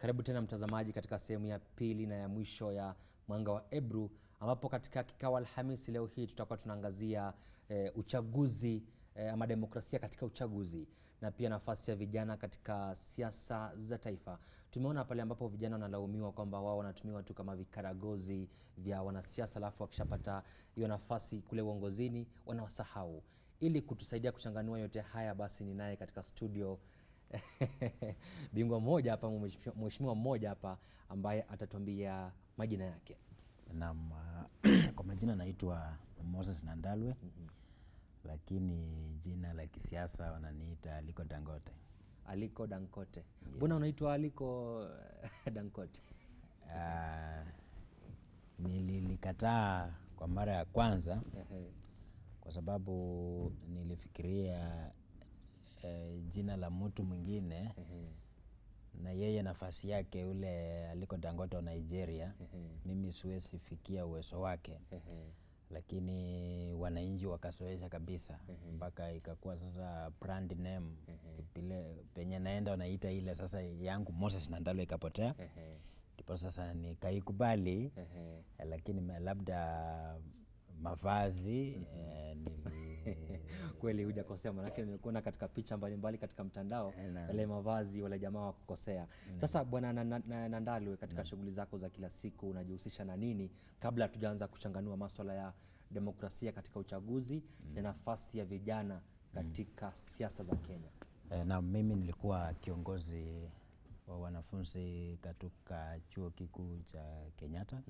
Karibu tena mtazamaji katika sehemu ya pili na ya mwisho ya Mwanga wa Ebru, ambapo katika kikao Alhamisi leo hii tutakuwa tunaangazia eh, uchaguzi eh, ama demokrasia katika uchaguzi na pia nafasi ya vijana katika siasa za taifa. Tumeona pale ambapo vijana wanalaumiwa kwamba wao wanatumiwa tu kama vikaragozi vya wanasiasa, alafu wakishapata hiyo nafasi kule uongozini wanawasahau. Ili kutusaidia kuchanganua yote haya, basi ni naye katika studio bingwa mmoja hapa, mheshimiwa mmoja hapa ambaye atatuambia majina yake. Naam, kwa majina naitwa Moses Nandalwe lakini jina la kisiasa wananiita Aliko Dangote. Aliko Dangote. Mbona unaitwa Aliko Dangote? Ah, nililikataa kwa mara ya kwanza Ehe. kwa sababu nilifikiria eh, jina la mtu mwingine Ehe. na yeye nafasi yake ule Aliko Dangote wa Nigeria, Ehe. mimi siwezi fikia uwezo wake Ehe. lakini wananchi wakasoesha kabisa mpaka ikakuwa sasa brand name pile penye naenda wanaita ile sasa yangu Moses Nandalwe ikapotea, Ehe. ndipo sasa nikaikubali Ehe. eh, lakini ma- labda mavazi eh, nili Kweli hujakosea, manake nimekuona katika picha mbalimbali katika mtandao Eh, naam. yale mavazi wale jamaa wa kukosea. Sasa bwana Na- Na- Na- Nandalwe, katika shughuli zako za kila siku unajihusisha na nini, kabla hatujaanza kuchanganua maswala ya demokrasia katika uchaguzi na nafasi ya vijana katika siasa za Kenya? eh, na mimi nilikuwa kiongozi wa wanafunzi katika chuo kikuu cha Kenyatta.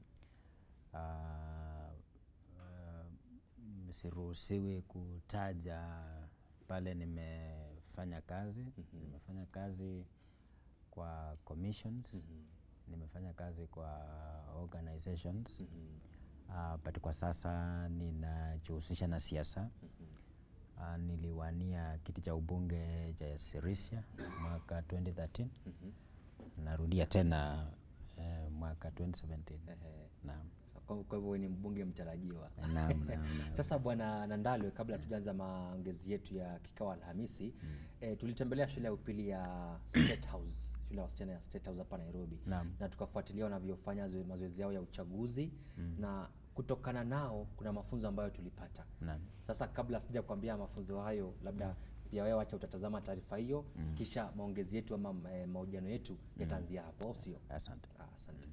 Ah, ah, siruhusiwi kutaja pale nimefanya kazi. Nimefanya kazi kwa commissions, nimefanya kazi kwa organizations Ah, but kwa sasa ninajihusisha na siasa. Ah, niliwania kiti cha ubunge cha Sirisia mwaka 2013 narudia tena eh, mwaka 2017 Ehe. naam. Sa- Kwa kwa hivyo wewe ni mbunge mtarajiwa. Naam, naam, naam. Sasa bwana Nandalwe, kabla tujaanza maongezi yetu ya kikao Alhamisi, eh, tulitembelea shule ya upili ya State House, shule ya wasichana ya State House hapa Nairobi, Naam. na tukafuatilia wanavyofanya zoe- mazoezi yao ya uchaguzi na kutokana nao kuna mafunzo ambayo tulipata. Naam. Sasa kabla sija kuambia mafunzo hayo, labda pia wewe wacha utatazama taarifa hiyo, kisha maongezi yetu ama eh, mahojiano yetu yataanzia hapo, au sio? Asante. Ah, Asante.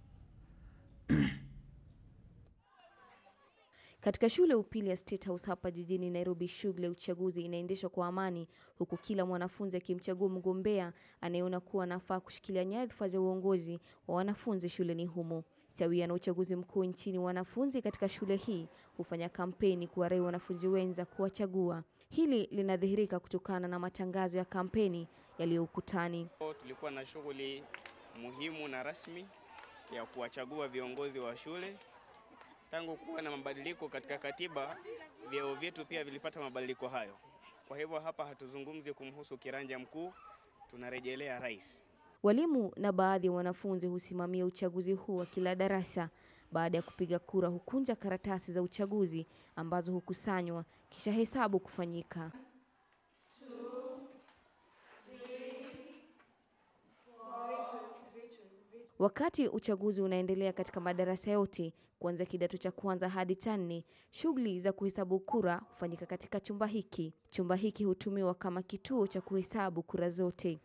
Katika shule ya upili ya State House hapa jijini Nairobi, shughuli ya uchaguzi inaendeshwa kwa amani, huku kila mwanafunzi akimchagua mgombea anayeona kuwa anafaa kushikilia nyadhifa za uongozi wa wanafunzi shuleni humo. Sawia na uchaguzi mkuu nchini, wanafunzi katika shule hii hufanya kampeni kuwarai wanafunzi wenza kuwachagua. Hili linadhihirika kutokana na matangazo ya kampeni yaliyo ukutani. Leo Tulikuwa na shughuli muhimu na rasmi ya kuwachagua viongozi wa shule. Tangu kuwa na mabadiliko katika katiba, vyeo vyetu pia vilipata mabadiliko hayo. Kwa hivyo hapa hatuzungumzi kumhusu kiranja mkuu, tunarejelea rais. Walimu na baadhi ya wanafunzi husimamia uchaguzi huu wa kila darasa. Baada ya kupiga kura, hukunja karatasi za uchaguzi ambazo hukusanywa kisha hesabu kufanyika. Wakati uchaguzi unaendelea katika madarasa yote kuanzia kidato cha kwanza hadi cha nne, shughuli za kuhesabu kura hufanyika katika chumba hiki. Chumba hiki hutumiwa kama kituo cha kuhesabu kura zote.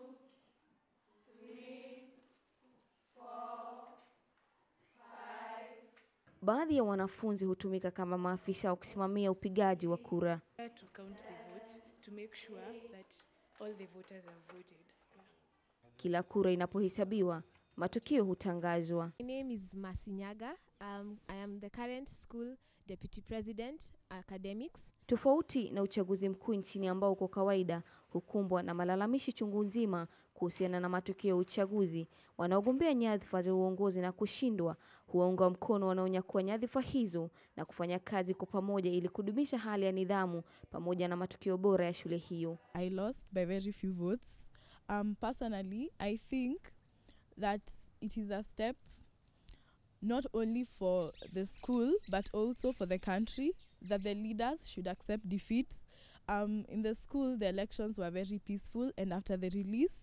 Baadhi ya wanafunzi hutumika kama maafisa wa kusimamia upigaji wa kura. there to count the votes to make sure that all the voters have voted. Yeah. Kila kura inapohesabiwa, matokeo hutangazwa. My name is Masinyaga. Um, I am the current school deputy president academics. Tofauti na uchaguzi mkuu nchini ambao kwa kawaida hukumbwa na malalamishi chungu nzima kuhusiana na matokeo ya uchaguzi, wanaogombea nyadhifa za uongozi na kushindwa huwaunga mkono wanaonyakua nyadhifa hizo na kufanya kazi kwa pamoja ili kudumisha hali ya nidhamu pamoja na matokeo bora ya shule hiyo. I lost by very few votes. Um, personally, I think that it is a step not only for the school but also for the country that the leaders should accept defeat. Um, in the school, the elections were very peaceful, and after the release,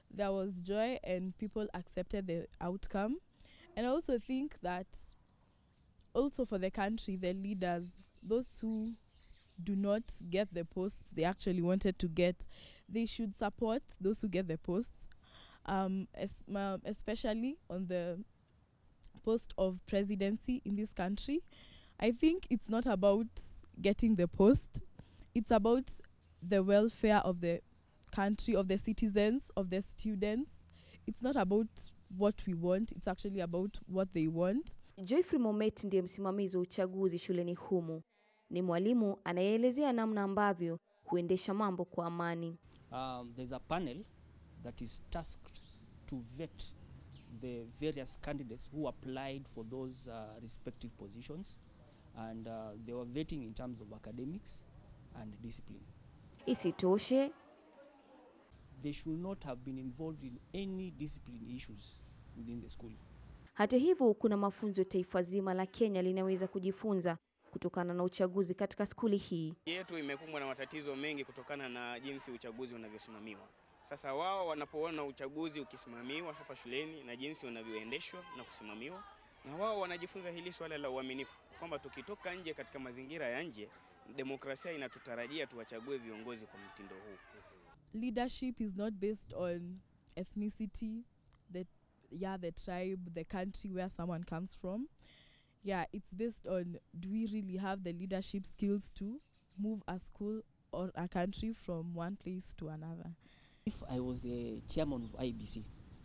there was joy and people accepted the outcome. And I also think that also for the country, the leaders, those who do not get the posts they actually wanted to get, they should support those who get the posts, um, es- ma- especially on the post of presidency in this country. I think it's not about getting the post, it's about the welfare of the country, of the citizens, of the students. It's not about what we want, it's actually about what they want. Joyfrey Momet ndiye msimamizi wa uchaguzi shuleni humu. Ni mwalimu anayeelezea namna ambavyo huendesha mambo kwa amani. um, there's a panel that is tasked to vet the various candidates who applied for those uh, respective positions and uh, they were vetting in terms of academics and discipline Isitoshe, they should not have been involved in any discipline issues within the school hata hivyo, kuna mafunzo taifa zima la Kenya linaweza kujifunza kutokana na uchaguzi katika skuli hii. yetu imekumbwa na matatizo mengi kutokana na jinsi uchaguzi unavyosimamiwa. Sasa wao wanapoona uchaguzi ukisimamiwa hapa shuleni na jinsi unavyoendeshwa na kusimamiwa, na wao wanajifunza hili swala la uaminifu, kwamba tukitoka nje katika mazingira ya nje, demokrasia inatutarajia tuwachague viongozi kwa mtindo huu. leadership is not based on ethnicity the yeah the tribe the country where someone comes from yeah it's based on do we really have the leadership skills to move a school or a country from one place to another if i was the chairman of ibc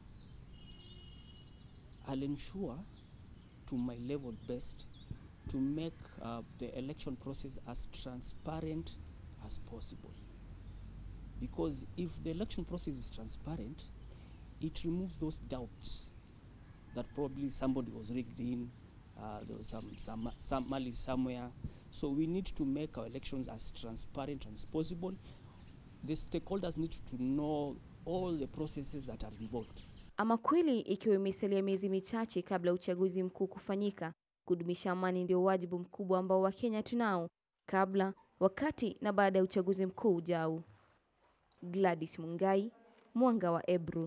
i'll ensure to my level best to make uh, the election process as transparent as possible because if the election process is transparent it removes those doubts that probably somebody was rigged in uh, there was some, some, some malice somewhere so we need to make our elections as transparent as possible the stakeholders need to know all the processes that are involved Ama kweli, ikiwa imesalia miezi michache kabla ya uchaguzi mkuu kufanyika, kudumisha amani ndio wajibu mkubwa ambao Wakenya tunao kabla, wakati na baada ya uchaguzi mkuu ujao. Gladys Mungai, Mwanga wa Ebru.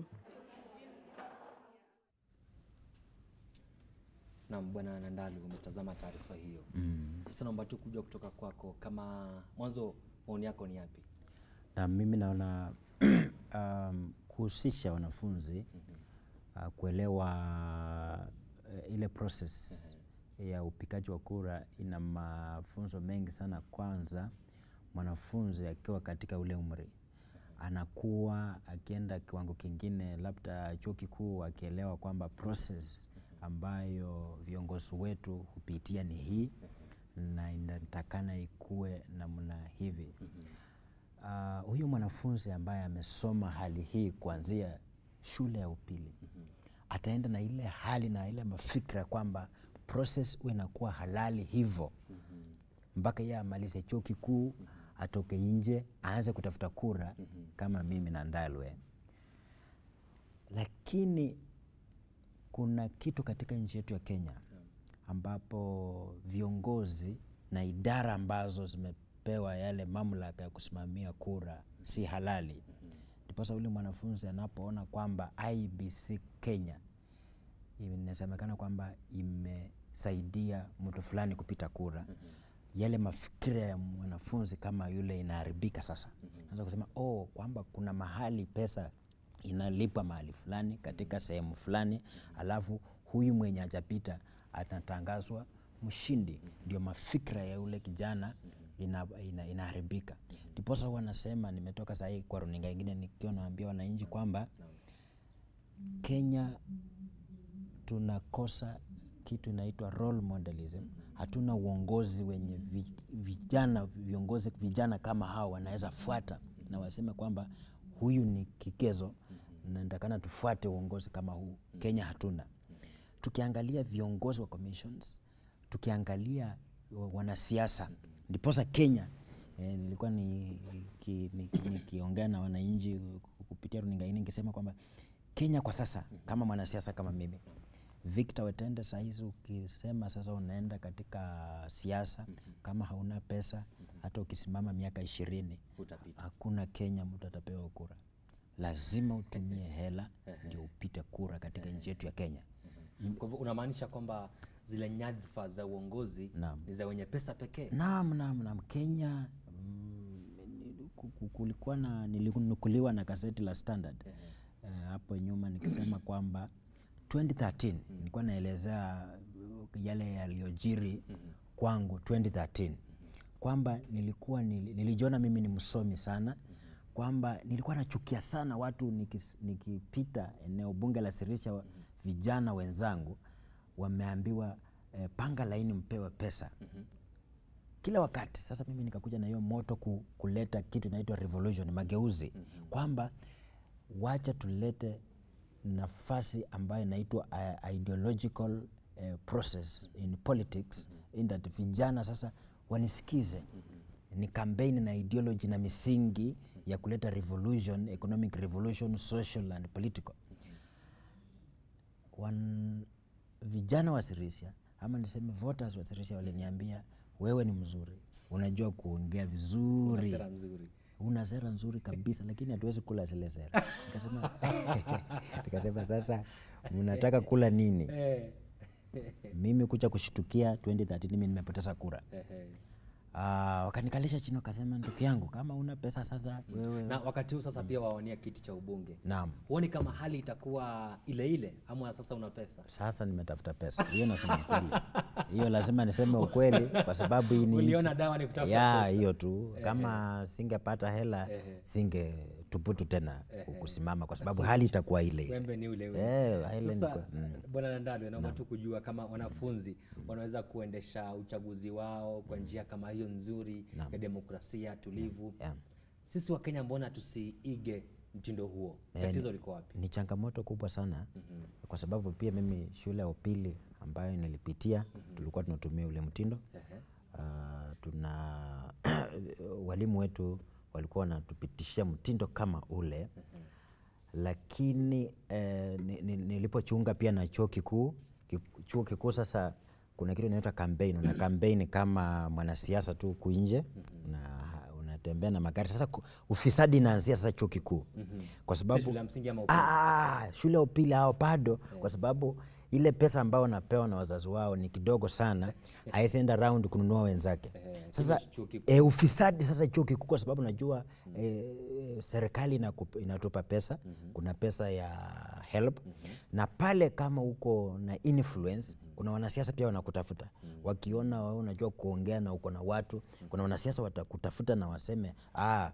Naam, Bwana Nandalu, umetazama taarifa hiyo. Sasa naomba tu kujua kutoka kwako, kama mwanzo, maoni yako ni yapi? na mimi naona um, kuhusisha wanafunzi uh, kuelewa uh, ile process ya upikaji wa kura ina mafunzo mengi sana. Kwanza, mwanafunzi akiwa katika ule umri anakuwa akienda kiwango kingine, labda chuo kikuu, akielewa kwamba process ambayo viongozi wetu hupitia ni hii na inatakana ikuwe namna hivi. Uh, huyu mwanafunzi ambaye amesoma hali hii kuanzia shule ya upili ataenda na ile hali na ile mafikra kwamba process huwa inakuwa halali hivyo mpaka yeye amalize chuo kikuu, atoke nje, aanze kutafuta kura kama mimi na Ndalwe. Lakini kuna kitu katika nchi yetu ya Kenya ambapo viongozi na idara ambazo zimepewa yale mamlaka ya kusimamia kura si halali. Ndiposa yule mwanafunzi anapoona kwamba IBC Kenya inasemekana kwamba imesaidia mtu fulani kupita kura, yale mafikira ya mwanafunzi kama yule inaharibika. Sasa anza kusema oh, kwamba kuna mahali pesa inalipwa mahali fulani katika sehemu fulani, alafu huyu mwenye hajapita anatangazwa mshindi. Ndio mafikra ya yule kijana ina, ina, inaharibika. Ndiposa huwa nasema, nimetoka sahii kwa runinga ingine nikiwa naambia wananchi kwamba Kenya tunakosa kitu inaitwa role modelism. Hatuna uongozi wenye vi- vijana viongozi vijana kama hao wanaweza fuata na waseme kwamba huyu ni kigezo na nitakana tufuate uongozi kama huu. Kenya hatuna. Tukiangalia viongozi wa commissions, tukiangalia wa- wanasiasa, ndiposa Kenya eh, nilikuwa nikiongea ni, ni, nikiongea na wananchi kupitia runinga hii nikisema kwamba Kenya kwa sasa kama mwanasiasa kama mimi Victor Wetende sahizi ukisema sasa unaenda katika siasa kama hauna pesa hata ukisimama miaka ishirini Utapita. hakuna Kenya mtu atapewa kura, lazima utumie hela ndio upite kura katika nchi yetu ya Kenya. Kwa hivyo unamaanisha kwamba zile nyadhifa za uongozi Naam. ni za wenye pesa pekee? Naam, naam, naam. Kenya mm, ni- ku- ku- kulikuwa na nilinukuliwa na gazeti la Standard eh, hapo nyuma nikisema kwamba 2013 nilikuwa naelezea uh, yale yaliyojiri kwangu 2013 kwamba nilikuwa nili- nilijiona mimi ni msomi sana kwamba nilikuwa nachukia sana watu nikis- nikipita eneo bunge la Sirisha wa- vijana wenzangu wameambiwa eh, panga laini mpewe pesa kila wakati. Sasa mimi nikakuja na hiyo moto ku, kuleta kitu inaitwa revolution, mageuzi kwamba wacha tulete nafasi ambayo inaitwa uh, ideological uh, process in politics in that vijana sasa wanisikize ni kampeni na ideology na misingi ya kuleta revolution, economic revolution, social and political wan, vijana wa Sirisia ama niseme voters wa Sirisia waliniambia wewe ni mzuri, unajua kuongea vizuri, Sera nzuri. una sera nzuri kabisa, lakini hatuwezi kula zile sera. Nikasema nikasema sasa mnataka kula nini? Eh, Mimi kucha kushtukia 2013 mimi nimepoteza kura. eh, eh. Ah, wakanikalisha chini wakasema, ndugu yangu, kama una pesa sasa wewe Na wakati huu sasa pia wawania kiti cha ubunge, naam huoni kama hali itakuwa ile ile ama sasa una pesa? sasa nimetafuta pesa hiyo, nasema ukweli hiyo, lazima niseme ukweli kwa sababu hii ni Uliona nchi- dawa ni kutafuta ya pesa. hiyo tu. Kama singepata hela Ehe. singe tuputu tena kusimama, kwa sababu hali itakuwa ile ile. Wembe ni ule ule. Eh, ile ni Sasa kwa- mm. bwana Nandalwe, naomba tu kujua kama wanafunzi wanaweza kuendesha uchaguzi wao kwa njia kama hiyo nzuri ya demokrasia tulivu. Yeah. Sisi wa Kenya mbona tusiige mtindo huo? Eh, Tatizo ni- liko wapi? Ni changamoto kubwa sana kwa sababu pia mimi shule ya upili ambayo nilipitia tulikuwa tunatumia ule mtindo Ehe. Ah, tuna walimu wetu walikuwa wanatupitishia mtindo kama ule lakini eh, ni- ni- nilipochunga pia na chuo kikuu ki- chuo kikuu sasa kuna kitu inaitwa campaign una campaign kama mwanasiasa tu huku nje una unatembea na magari sasa ku- ufisadi inaanzia sasa chuo kikuu kwa Si sababu shule ya msingi ama upili? Ah, shule ya upili hao bado kwa sababu ile pesa ambayo wanapewa na wazazi wao ni kidogo sana, hawezi enda round kununua wenzake. Sasa chuo kikuu. e, ufisadi sasa chuo kikuu, kwa sababu najua e, serikali inakup- inatupa pesa, kuna pesa ya help na pale kama uko na influence kuna wanasiasa pia wanakutafuta wakiona wewe unajua kuongea na uko na watu, kuna wanasiasa watakutafuta na waseme ah,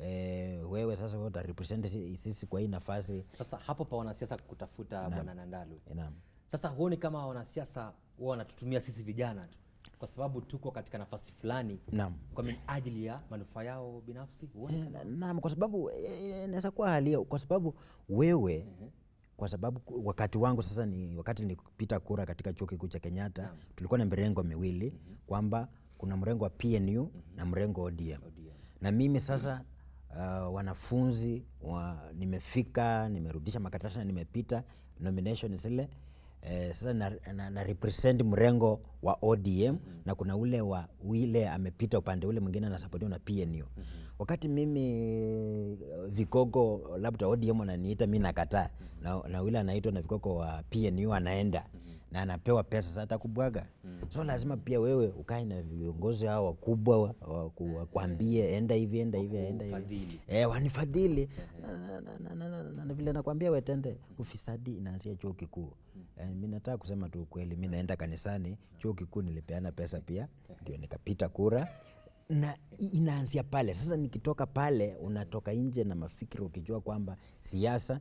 e, wewe sasa wewe utarepresent si- sisi kwa hii nafasi Sasa hapo pa wanasiasa kutafuta bwana Nandalwe. Naam. Sasa huoni kama wanasiasa wao wanatutumia sisi vijana tu kwa sababu tuko katika nafasi fulani Naam. kwa minajili ya manufaa yao binafsi? Huoni Eh, na- Naam, kwa sababu eh, inaweza kuwa hali hiyo, kwa sababu wewe kwa sababu ku- wakati wangu sasa ni wakati nilipita kura katika chuo kikuu cha Kenyatta, tulikuwa na mirengo miwili kwamba kuna mrengo wa PNU na mrengo wa ODM. Na mimi sasa uh, wanafunzi wa, nimefika nimerudisha makaratasi na nimepita nomination zile Eh, sasa na, na, na represent mrengo wa ODM na kuna ule wa ule amepita upande ule mwingine anasapotiwa na PNU. Wakati mimi eh, vigogo labda ODM ananiita mi nakataa na, na ule anaitwa na vigogo wa PNU anaenda na anapewa pesa sasa atakubwaga. So lazima pia wewe ukae na viongozi hao wakubwa wa- waku- wakuambie enda hivi enda hivi enda hivi Wakufadhili. eh, wanifadhili na, na, na, na, na, na, na vile nakwambia wetende, ufisadi inaanzia chuo kikuu. Eh, mi nataka kusema tu ukweli, mi naenda kanisani, chuo kikuu nilipeana pesa pia, ndio nikapita kura na i- inaanzia pale. Sasa nikitoka pale, unatoka nje na mafikiri ukijua kwamba siasa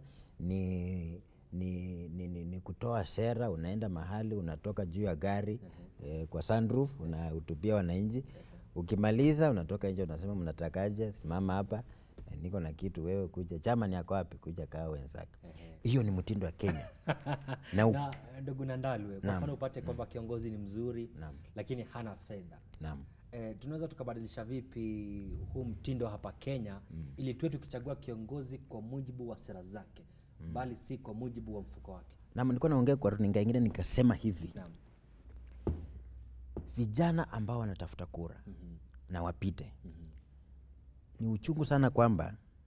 ni ni, ni, ni, ni kutoa sera. Unaenda mahali unatoka juu ya gari eh, kwa sunroof unahutubia wananchi, ukimaliza unatoka nje unasema mnatakaje, simama hapa eh, niko na kitu, wewe kuja, chama ni yako wapi, kuja kaa wenzake. Hiyo ni mtindo wa Kenya na, u- na ndugu Nandalwe, kwa Naam. mfano upate kwamba kiongozi ni mzuri Naam. lakini hana fedha naam. e, tunaweza tukabadilisha vipi huu mtindo hapa Kenya ili tuwe tukichagua kiongozi kwa mujibu wa sera zake bali si kwa mujibu wa mfuko wake? Naam, nilikuwa naongea kwa runinga ingine nikasema hivi Naam. vijana ambao wanatafuta kura na wapite. Ni uchungu sana kwamba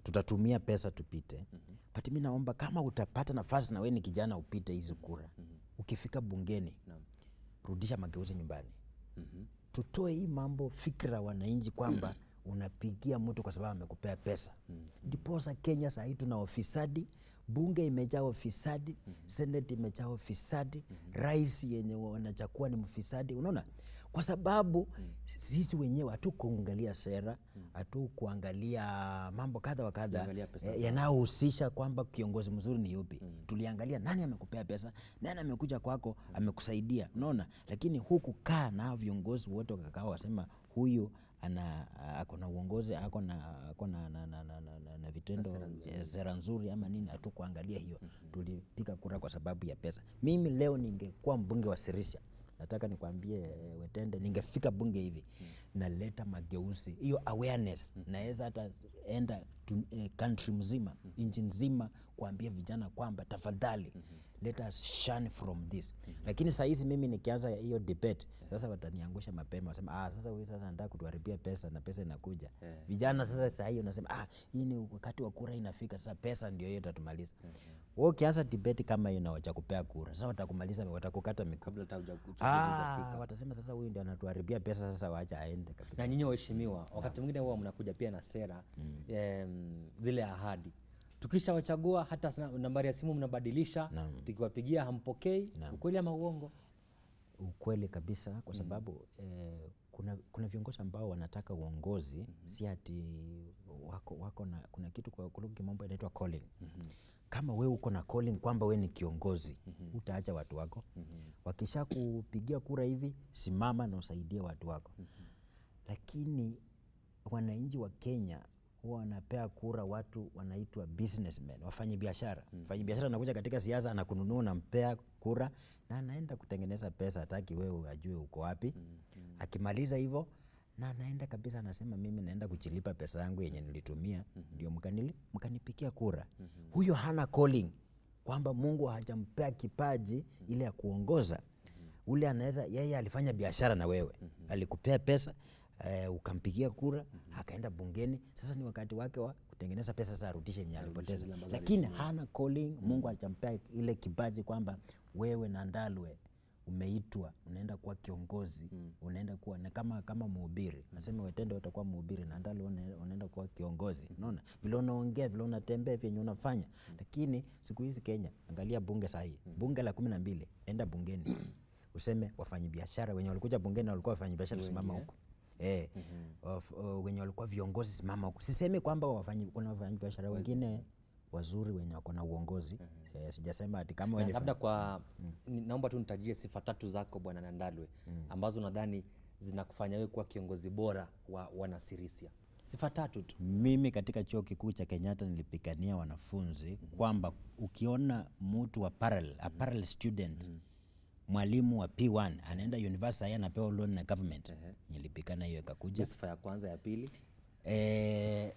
tutatumia pesa tupite but mi naomba kama utapata nafasi na we ni kijana upite hizi kura ukifika bungeni Naam. rudisha mageuzi nyumbani tutoe hii mambo fikra wananchi kwamba unapigia mtu kwa sababu amekupea pesa ndiposa kenya sahii tuna ofisadi bunge imejaa ofisadi senate imejaa ofisadi rais yenye wanachakua ni mfisadi unaona kwa sababu sisi wenyewe hatukuangalia sera hatukuangalia mambo kadha wa kadha Tuliangalia pesa eh, yanayohusisha kwamba kiongozi mzuri ni yupi tuliangalia nani amekupea pesa nani amekuja kwako amekusaidia unaona lakini huku kaa na hao viongozi wote wakakaa wasema huyu ana ako na uongozi ako na ako na, na, na, na, na, na, na vitendo eh, sera nzuri ama nini hatukuangalia hiyo tulipiga kura kwa sababu ya pesa mimi leo ningekuwa mbunge wa sirisia nataka nikwambie eh, wetende ningefika bunge hivi naleta mageuzi hiyo awareness naweza hata enda tu, eh, country mzima nchi nzima kuambia vijana kwamba tafadhali let us shun from this lakini saa hizi mimi nikianza hiyo debate sasa wataniangusha mapema wasema ah, sasa huyu sasa anataka kutuharibia pesa na pesa inakuja vijana sasa saa hii unasema ah, hii ni wakati wa kura inafika sasa pesa ndio hiyo itatumaliza wewe ukianza debate kama hiyo na wacha kura sasa watakumaliza watakukata mikono kabla hata uja- uchaguzi Ah, hujafika. watasema sasa huyu ndio anatuharibia pesa sasa waacha aende kabisa na nyinyi waheshimiwa wakati mwingine huwa mnakuja pia na sera em, zile ahadi tukishawachagua hata sina- nambari ya simu mnabadilisha Naam. tukiwapigia hampokei Naam. ukweli ama uongo ukweli kabisa kwa sababu eh, kuna, kuna viongozi ambao wanataka uongozi si ati wako, wako na kuna kitu kwa kwa lugha ya kimombo inaitwa calling kama we uko na calling kwamba we ni kiongozi utaacha watu wako wakisha kupigia kura hivi simama na usaidie watu wako lakini wananchi wa kenya huwa wanapea kura watu wanaitwa businessmen wafanye biashara mfanyi biashara anakuja katika siasa anakununua unampea kura na anaenda kutengeneza pesa hataki wewe ajue uko wapi akimaliza hivyo na anaenda kabisa anasema mimi naenda kuchilipa pesa yangu yenye nilitumia ndio mkanili mkanipikia kura huyo hana calling kwamba mungu hajampea kipaji ile ya kuongoza ule anaweza yeye alifanya biashara na wewe alikupea pesa eh, ukampigia kura akaenda bungeni sasa ni wakati wake wa kutengeneza pesa sasa arudishe yenye alipoteza lakini hana calling mungu alichampea ile kipaji kwamba wewe na ndalwe umeitwa unaenda kuwa kiongozi unaenda kuwa na kama kama mhubiri nasema wetende utakuwa mhubiri na ndalwe una- unaenda kuwa kiongozi unaona vile unaongea vile unatembea vyenye unafanya lakini siku hizi kenya angalia bunge sahii bunge la kumi na mbili enda bungeni useme wafanyabiashara wenye walikuja bungeni walikuwa wafanyabiashara simama huko Eh, waf- uh, wenye walikuwa viongozi simama huko sisemi kwamba wafanyi, kuna wafanyabiashara wengine wazuri wenye wako na uongozi eh, sijasema ati kama Na wenye labda kwa ni- naomba tu nitajie sifa tatu zako bwana nandalwe ambazo nadhani zinakufanya wewe kuwa kiongozi bora wa wanasirisia sifa tatu tu mimi katika chuo kikuu cha kenyatta nilipigania wanafunzi kwamba ukiona mtu wa parallel, a parallel student mwalimu wa p1 anaenda university haya anapewa loan na government nilipigana hiyo ikakuja sifa ya kwanza ya pili eh,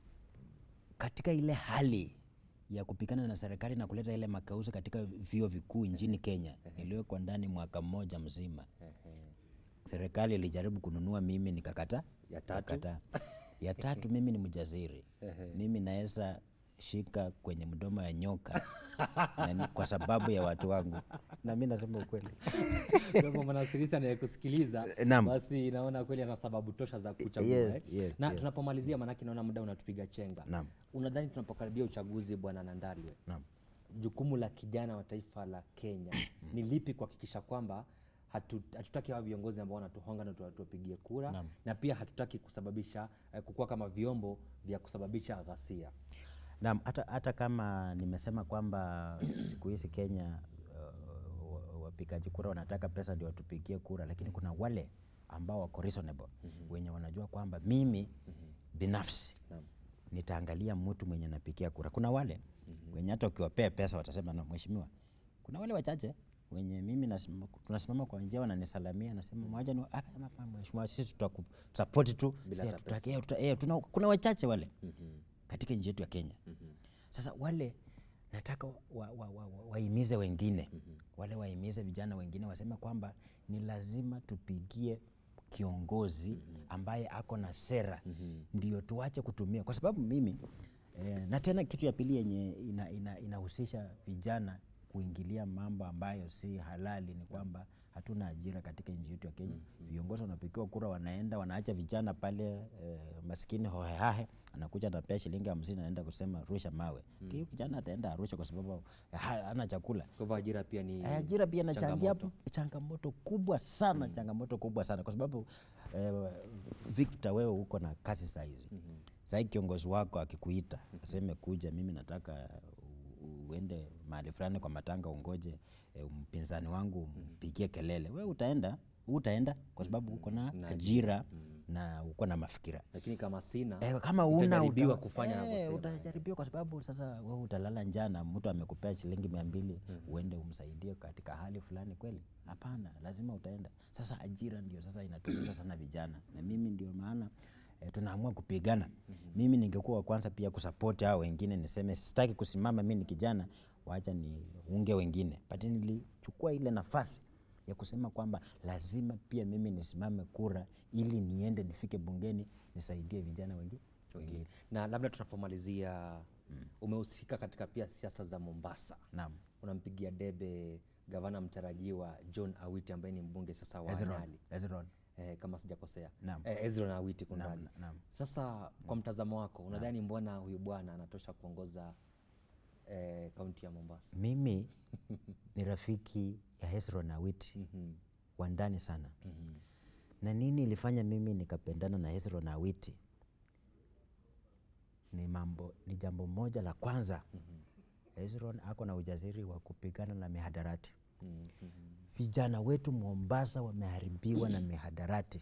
katika ile hali ya kupigana na serikali na kuleta ile makauzi katika vyuo vikuu nchini Kenya niliwekwa ndani mwaka mmoja mzima. Serikali ilijaribu kununua mimi nikakata. Ya tatu? nikakataa. ya tatu mimi ni mjaziri, mimi naweza shika kwenye mdomo ya nyoka na ni kwa sababu ya watu wangu, na mi nasema ukweli. Kwa hivyo mwanasirisi anayekusikiliza Naam. basi naona kweli ana sababu tosha za kuchagua Yes, eh? yes, na yes. tunapomalizia manake naona muda unatupiga chenga Naam. unadhani tunapokaribia uchaguzi bwana nandalwe Naam. jukumu la kijana wa taifa la kenya ni lipi kuhakikisha kwamba hatu- hatutaki hawa viongozi ambao wanatuhonga na tuwa- tuwapigie kura Naam. na pia hatutaki kusababisha eh, kukuwa kama vyombo vya kusababisha ghasia Naam, hata, hata kama nimesema kwamba siku hizi Kenya uh, wa- wapigaji kura wanataka pesa ndio watupigie kura, lakini kuna wale ambao wako reasonable wenye wanajua kwamba mimi binafsi Naam. nitaangalia mtu mwenye napigia kura. Kuna wale wenye hata ukiwapea pesa watasema no, mheshimiwa. Kuna wale wachache wenye mimi nasimama, tunasimama kwa njia wananisalamia, nasema mwaja ni ah, ama hapana, mheshimiwa, sisi tutakusapoti tu Bila Sisi hata hatutaki- eh, tuta- eh, tuna- kuna wachache wale katika nchi yetu ya Kenya. Sasa wale nataka wahimize wa, wa, wa, wahimize wengine wale wahimize vijana wengine waseme kwamba ni lazima tupigie kiongozi ambaye ako na sera ndio tuache kutumia, kwa sababu mimi E, na tena kitu ya pili yenye inahusisha ina, inahusisha vijana kuingilia mambo ambayo si halali ni kwamba hatuna ajira katika nchi yetu ya Kenya. Viongozi wanapigiwa kura, wanaenda wanaacha vijana pale e, maskini hohehahe, anakuja anapea shilingi hamsini, anaenda kusema rusha mawe. Hiyo kijana ataenda arusha kwa sababu ha- hana chakula. Kwa hivyo ajira pia ni Eh, ajira pia inachangia changamoto. changamoto kubwa sana changamoto kubwa sana kwa sababu eh, Victor wewe uko na kazi saa hizi mm Sahii kiongozi wako akikuita aseme kuja, mimi nataka u- uende mahali fulani kwa matanga ungoje eh, mpinzani wangu mpigie kelele, wewe utaenda utaenda kwa sababu uko na ajira na uko na mafikira lakini kama sina Eh, kama una utajaribiwa uta- kufanya eh, anavyosema. utajaribiwa kwa sababu sasa wewe utalala njana, mtu amekupea shilingi mia mbili uende umsaidie katika hali fulani kweli? Hapana, lazima utaenda. Sasa ajira ndio sasa inatumiza sana vijana, na mimi ndio maana eh, tunaamua kupigana. Mimi ningekuwa wa kwanza pia kusapoti hao wengine, niseme sitaki kusimama, mi ni kijana, wacha niunge wengine, but nilichukua ile nafasi ya kusema kwamba lazima pia mimi nisimame kura ili niende nifike bungeni nisaidie vijana wengi wengine. na labda tunapomalizia umehusika katika pia siasa za Mombasa Naam. unampigia debe gavana mtarajiwa John Awiti ambaye ni mbunge sasa wa Hezron, Nyali Hezron. eh, kama sijakosea Naam. eh, Hezron Awiti kunradhi. Naam, naam. Sasa kwa mtazamo wako unadhani mbona huyu bwana anatosha kuongoza eh, kaunti ya Mombasa? Mimi ni rafiki ya Hezron Awiti wa ndani sana na nini ilifanya mimi nikapendana na Hezron Awiti ni mambo ni jambo moja la kwanza Hezron ako na ujasiri wa kupigana na mihadarati vijana wetu Mombasa wameharibiwa na mihadarati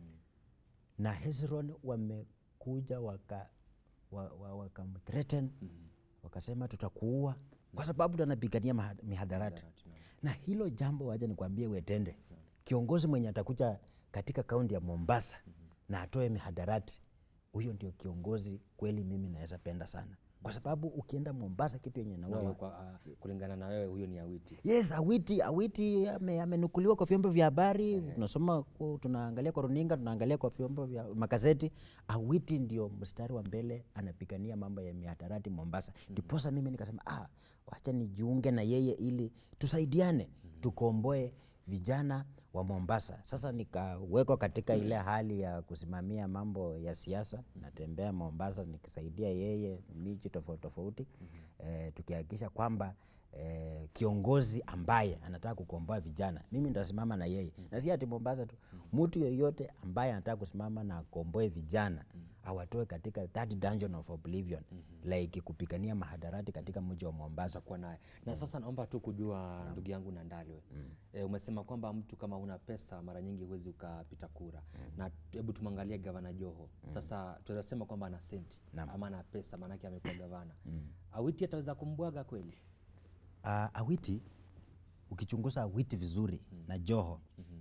na Hezron wamekuja waka wa, wa, wakamthreaten wakasema tutakuua kwa sababu anapigania maha- mihadarati na hilo jambo waja nikwambie uetende kiongozi mwenye atakuja katika kaunti ya Mombasa na atoe mihadarati huyo ndio kiongozi kweli mimi naweza penda sana kwa sababu ukienda Mombasa kitu yenye Na naua huyo kwa, ah, kulingana na wewe huyo ni Awiti. Yes, Awiti, Awiti ame- amenukuliwa kwa vyombo vya habari, tunasoma ku- tunaangalia kwa runinga, tunaangalia kwa vyombo vya magazeti. Awiti ndio mstari wa mbele anapigania mambo ya mihadarati Mombasa. Ndiposa mimi nikasema ah, wacha nijiunge na yeye ili tusaidiane, tukomboe vijana wa Mombasa. Sasa nikawekwa katika ile hali ya kusimamia mambo ya siasa, natembea Mombasa nikisaidia yeye miji tofauti tofauti, eh, tukihakikisha kwamba eh, kiongozi ambaye anataka kukomboa vijana, mimi nitasimama na yeye na si ati Mombasa tu, mtu yoyote ambaye anataka kusimama na akomboe vijana awatoe katika that dungeon of oblivion like kupigania mahadarati katika mji wa Mombasa. kuwa naye na sasa naomba tu kujua ndugu yangu Nandalwe e, umesema kwamba mtu kama una pesa mara nyingi huwezi ukapita kura na hebu tumwangalie gavana Joho sasa tunaweza sema kwamba ana senti ama ana pesa maanake amekuwa gavana Awiti ataweza kumbwaga kweli Uh, Awiti ukichunguza Awiti vizuri na Joho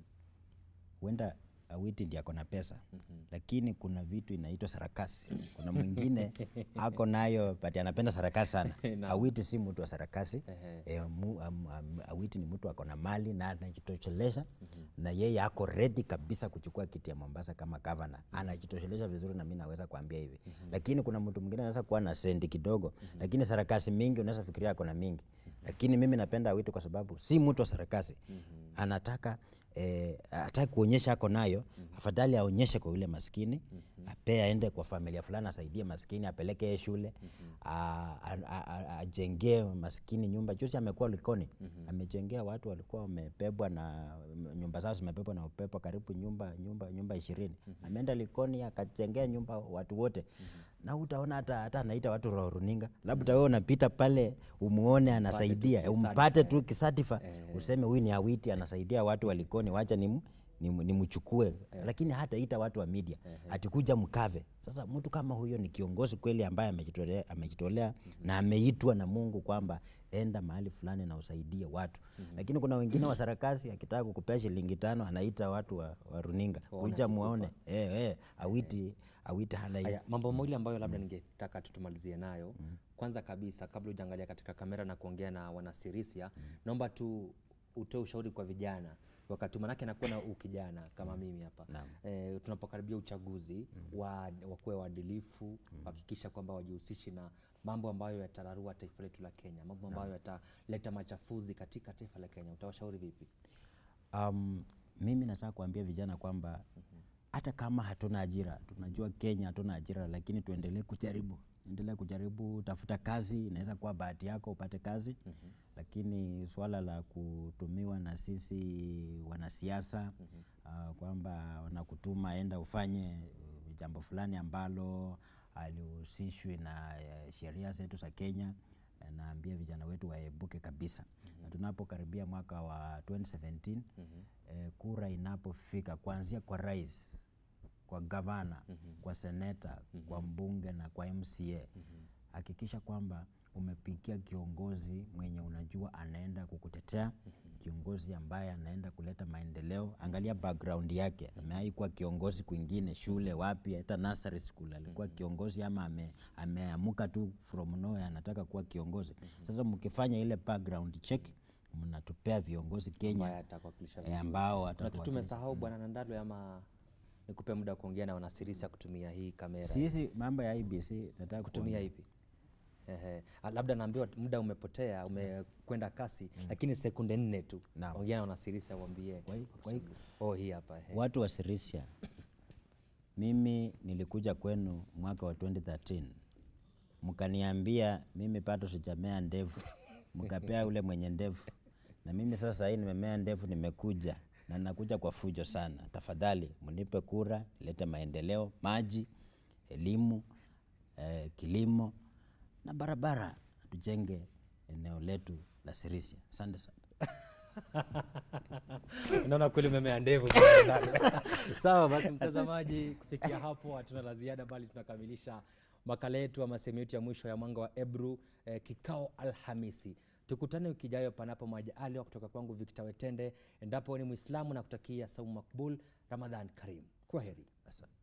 huenda Awiti ndiye ako na pesa lakini kuna vitu inaitwa sarakasi. Kuna mwingine ako nayo but anapenda sarakasi sana. Awiti si mtu wa sarakasi e, mu, am, am, Awiti ni mtu ako na mali na anajitosheleza na yeye ako ready kabisa kuchukua kiti ya Mombasa kama gavana, anajitosheleza vizuri, na mimi naweza kuambia hivi. Lakini kuna mtu mwingine anaweza kuwa na sendi kidogo, lakini sarakasi mingi, unaweza fikiria ako na mingi, lakini mimi napenda Awiti kwa sababu si mtu wa sarakasi, anataka eh, hataki kuonyesha ako nayo, afadhali aonyeshe kwa yule maskini, apee aende kwa familia fulani, asaidie maskini, apeleke yeye shule, a- a- a- a- ajengee maskini nyumba. Juzi amekuwa Likoni, amejengea watu walikuwa wamebebwa na nyumba zao zimebebwa na upepo, karibu nyumba nyumba nyumba ishirini. Ameenda Likoni akajengea nyumba watu wote na utaona hata hata anaita watu wa runinga, labda wewe unapita pale umuone anasaidia, umpate tu kisatifa useme huyu ni Awiti anasaidia watu wa Likoni, wacha ni nimchukue lakini hata ita watu wa media atikuja mkave. Sasa mtu kama huyo ni kiongozi kweli ambaye amejitolea, amejitolea na ameitwa na Mungu kwamba enda mahali fulani na usaidie watu lakini kuna wengine wa sarakasi akitaka kukupea shilingi tano anaita watu wa, wa runinga kuja muone eh, eh, Awiti Awiti hana hiyo. Haya, mambo mawili ambayo labda ningetaka tutumalizie nayo. Kwanza kabisa, kabla hujaangalia katika kamera na kuongea na wanasirisia, naomba tu utoe ushauri kwa vijana wakati huu? manake nakuwa na ukijana kama mimi hapa Naam. eh, tunapokaribia uchaguzi wa wakuwe waadilifu kuhakikisha kwamba wajihusishi na mambo ambayo yatararua taifa letu la Kenya, mambo ambayo yataleta machafuzi katika taifa la Kenya, utawashauri vipi? Um, mimi nataka kuambia vijana kwamba hata kama hatuna ajira, tunajua Kenya hatuna ajira, lakini tuendelee kujaribu, endelee kujaribu, tafuta kazi. Inaweza kuwa bahati yako upate kazi lakini swala la kutumiwa na sisi wanasiasa ah, kwamba wanakutuma enda ufanye uh, jambo fulani ambalo alihusishwi na eh, sheria zetu za Kenya eh, naambia vijana wetu waebuke kabisa na tunapokaribia mwaka wa 2017 eh, kura inapofika kuanzia kwa rais kwa gavana kwa seneta kwa mbunge na kwa MCA hakikisha kwamba umepigia kiongozi mwenye unajua anaenda kukutetea kiongozi ambaye anaenda kuleta maendeleo angalia background yake amewahi kuwa kiongozi kwingine shule wapi hata nursery school alikuwa kiongozi ama ame, ameamuka tu from nowhere anataka kuwa kiongozi sasa mkifanya ile background check mnatupea viongozi ambaye Kenya atakuwakilisha eh, vizuri. ambao Kuna kitu watatuwakilisha. tumesahau bwana Nandalwe, ama nikupe muda wa kuongea na wanasirisi ya kutumia hii kamera sisi mambo ya IBC nataka kutumia kuongea. ipi? Ehe. Ah, labda naambiwa muda umepotea umekwenda kasi lakini sekunde nne tu Naam. ongea na wanasirisi awambie Kwa hi- kwa hi- oh, hii hapa ehe. watu wa Sirisia, mimi nilikuja kwenu mwaka wa 2013 mkaniambia mimi bado sijamea ndevu, mkapea ule mwenye ndevu, na mimi sasa hii nimemea ndevu, nimekuja na nakuja kwa fujo sana. Tafadhali mnipe kura, nilete maendeleo, maji, elimu, eh, kilimo na barabara, tujenge eneo letu la Sirisia. Asante sana. Naona kweli umemea ndevu bwana Nandalwe. Sawa basi, mtazamaji, kufikia hapo hatuna la ziada, bali tunakamilisha makala yetu ama sehemu yetu ya mwisho ya Mwanga wa Ebru eh, kikao Alhamisi. Tukutane wiki ijayo, panapo majaliwa. Kutoka kwangu Victor Wetende, endapo ni Mwislamu na kutakia saumu makbul, Ramadhan Karim. Kwa heri. Asante.